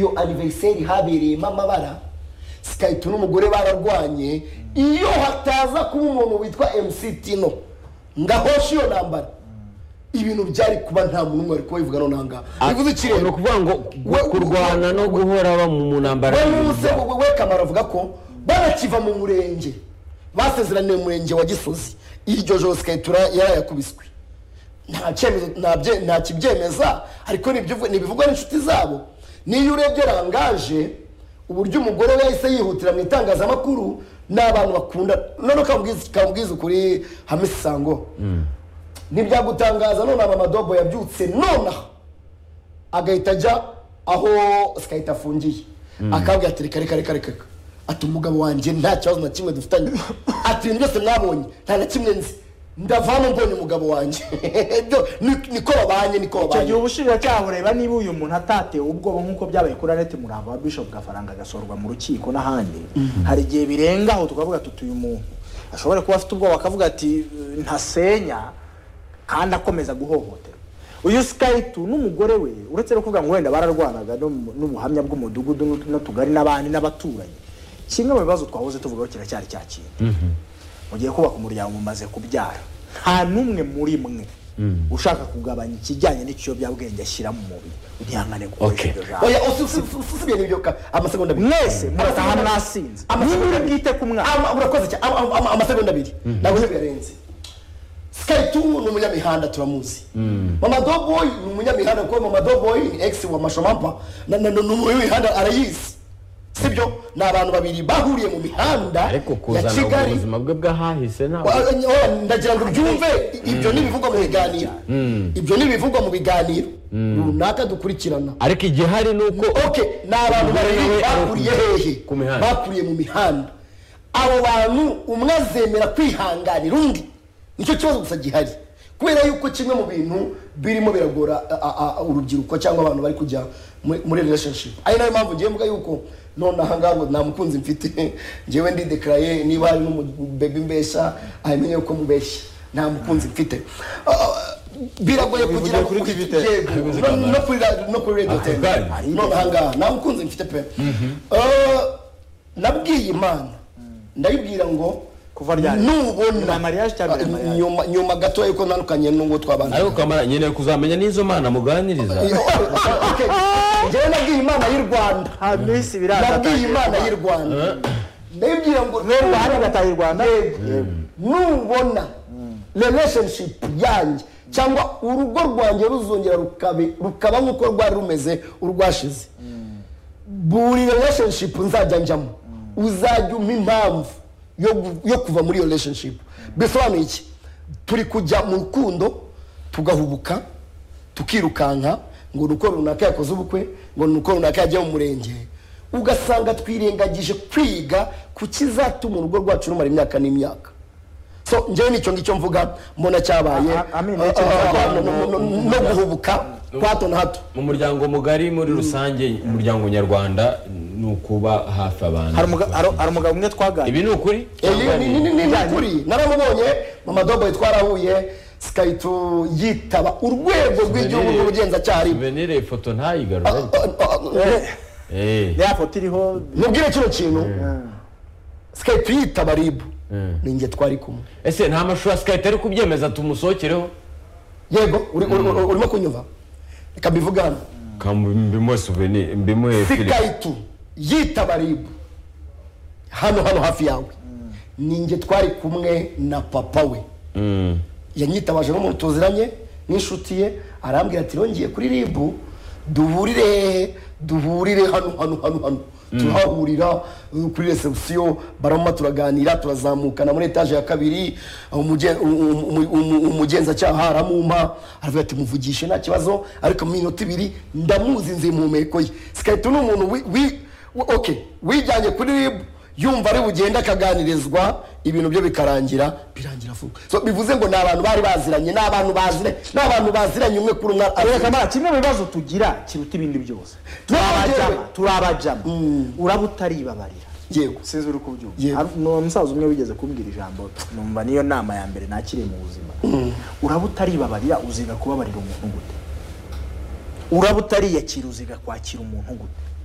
iyo anniversary habereyemo amabara sikayito n'umugore bararwanye iyo hataza kuba umuntu witwa mc tino ngahosha iyo ntambara ibintu byari kuba nta muntu umwe wari kubivuga noneho ngaha bivuze ni ikirere ukuvuga ngo we- kurwana no guhora ba mu ntambara we muze we kamaro avuga ko banakiva mu murenge basezeraniye mu murenge wa gisozi iryo joro sikayitura yarayakubiswe nta cyemezo nta bye- nta kibyemeza ariko ni ibyo- ni ibivugwa n'inshuti zabo niyo urebye rangaje uburyo umugore we yahise yihutira mu itangazamakuru ni abantu bakunda none kamubwiza kamubwiza ukuri hamisi sango ntibyagutangaza nonaha mama dobo yabyutse nonaha agahita ajya aho sikayita afungiye akabwira ati reka reka reka reka reka." ati umugabo wanjye nta kibazo na kimwe dufitanye ati ibintu byose mwabonye nta na kimwe nzi ndava hano mbonye umugabo wanjye Byo, ni- niko babanye niko icyo gihe babanye ubushinjacyaha bureba niba uyu muntu atatewe ubwoba nk'uko byabaye kuri anete murambo wa bishop gafaranga agasorwa mu rukiko n'ahandi hari igihe birenga aho tukavuga tuti uyu muntu ashobora kuba afite ubwoba akavuga ati "Eh, ntasenya kandi akomeza guhohoterwa uyu sikayitu n'umugore we uretse no kuvuga ngo wenda bararwanaga no mu- n'ubuhamya bw'umudugudu n'ut- n'utugari n'abandi n'abaturanyi kimwe mu bibazo twahoze tuvugaho kiracyari cya kintu mugiye kubaka umuryango mumaze kubyara nta n'umwe muri mwe ushaka kugabanya ikijyanye n'ikiyobyabwenge ashyira mu mubiri utihangane gukoresha Okay. iryo jambo oya usi- usi- usi- usibiye n'ibyo ka amasegonda abiri mwese murataha mwasinze Amasegonda niba uri abiri. bwite ku mwana Ama- urakoze cyane Ama- ama- amasegonda abiri ntabwo ntibiyarenze sikaritu ni umunyamihanda turamuzi mama doboyi ni umunyamihanda kuko mama doboyi ni egisi wa mashomampa na na- ni umunyamihanda arayizi sibyo ni abantu babiri bahuriye mu mihanda ariko ya kuzana kigali ubuzima bwe bw'ahahise ntabwo Wa- wa- ndagira ngo byumve ibyo ni ibivugwa mu biganiro ibyo ni ibivugwa mu biganiro runaka dukurikirana ariko igihari ni uko ok ni abantu Umugore babiri nawe bakuriye ari- hehe ku mihanda. bakuriye mu mihanda abo bantu umwe azemera kwihanganira undi nicyo kibazo gusa gihari kubera yuko kimwe mu bintu birimo biragora a- a- a- urubyiruko cyangwa abantu bari kujya muri- muri relationship ari nayo mpamvu ngiye mvuga yuko none aha ngaha ngo nta mukunzi mfite njyewe ndidekaraye niba hari n'umubebe mbesha abimenye yuko mubeshya nta mukunzi mfite Ah, ah, biragoye kugira ngo kuri TV ukurikire- te. yego, no- no kuri ra- no kuri radio te Bwanyu. ahangaha nta mukunzi mfite pe Eh, nabwiye imana ndayibwira ngo Kuva ryari? Nyuma nubona ya mariage cyangwa mbere ya mariage? nyuma- nyuma gato yuko ntandukanye n'uwo twabana ariko kamara nkeneye kuzamenya n'izo mana muganiriza Okay. njyewe nabwiye imana y'u rwanda nta minsi biraza nabwiye imana y'u rwanda ndayibwira ngo mwemba hano gataha i rwanda nubona relationship yanjye cyangwa urugo rwanjye ruzongera rukabe- rukaba nk'uko rwari rumeze urwashize buri relationship nzajya njyamo uzajya umpa impamvu yo gu- yo kuva muri iyo relationship bisobanuye iki turi kujya mu rukundo tugahubuka tukirukanka ngo ni uko runaka yakoze ubukwe ngo ni uko runaka yajya mu murenge ugasanga twirengagije kwiga ku kizatuma urugo rwacu rumara imyaka n'imyaka so njyewe nicyo ngicyo mvuga mbona cyabaye A- a- amin, Ah, nicyo ah, ah, cyabaye. no- no- no- no guhubuka kwa hato na hato mu muryango mugari muri rusange umuryango nyarwanda ni ukuba hafi abantu hari umugabo- hari- hari umugabo umwe twaganiriye ibi ni ukuri iyi ni- ni ni- ni- ni ukuri naramubonye mama dobo twarahuye sikaritu yitaba urwego rw'igihugu rw'ubugenzacyaha ari- venire ifoto ntayigarure Ah, ah, ah, Eh, ya foto iriho mubwire kino kintu sikaritu yitaba ribu ni njye twari kumwe ese nta mashusho ya sikayiti ari kubyemeza tumusohokereho yego uri- uri- uri- urimo kunyumva reka mbivugane mbimuhe souvenir mbimuhe sikaritu yitaba ribu hano hano hafi yawe ni njye twari kumwe na papa we yanyitabaje n'umuntu tuziranye n'inshuti ye arambwira ati rongeye kuri ribu duhurire hehe duhurire hano hano hano hano turahahurira uh, kuri reception barama turaganira turazamukana muri etaje ya kabiri umuge- um- um- um- umugenzacyaha aramumpa aravuga ati muvugishe nta kibazo ariko mu minota ibiri ndamuzi nzi mu mpeko ye sikaritu ni umuntu wi- wi- wi- okay, wijyanye kuri ribu yumva ari bugenda akaganirizwa ibintu byo bikarangira birangira vuba so bivuze ngo ni abantu bari baziranye ni abantu baziranye ni abantu baziranye umwe kuri umwe Reka aziranye. kamara kimwe mu bibazo tugira kiruta ibindi byose turabajama turabajama uraba utaribabarira yego sinzi uri kubyumva Yego. Hari- ni umusaza umwe wigeze kumbwira ijambo numva niyo nama ya mbere nakiriye mu buzima uraba utaribabarira uziga kubabarira umuntu gute uraba utariyakira uziga kwakira umuntu gute